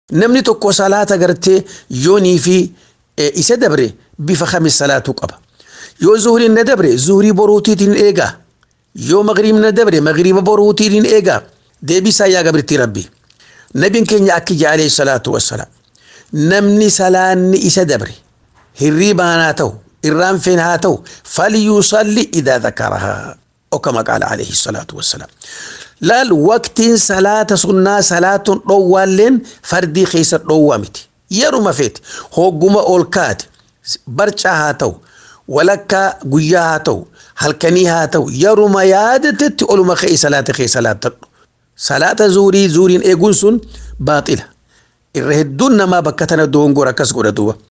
namni tokko salaata gartee yoonii fi isa dabre bifa kamis salaatuu qaba yoo zuhriin na dabre zuhrii boruutiitiin eegaa yoo magriibni na dabre magriiba boruutiitiin eegaa deebisaa yaa gabrittii rabbi nabiin keenya akki jedhe alayhi salaatu wassalaam namni salaanni isa dabre hirriibaan haa ta'u irraanfeen haa ta'u falyusalli idaa dakarahaa okama qaala alayhi salaatu wassalaam laal waqtiin salaata sunnaa salaatuun dhoowwaalleen fardii keessa dhoowwaa miti yeruma feete hogguma ol kaate barcaa haa ta'u walakkaa guyyaa haa ta'u halkanii haa ta'u yeruma yaadatetti oluma ka'e salaata kee salaatadhu salaata zuurii zuuriin eeguun sun baaxila irra hedduun namaa bakka tana doongora akkas godha duuba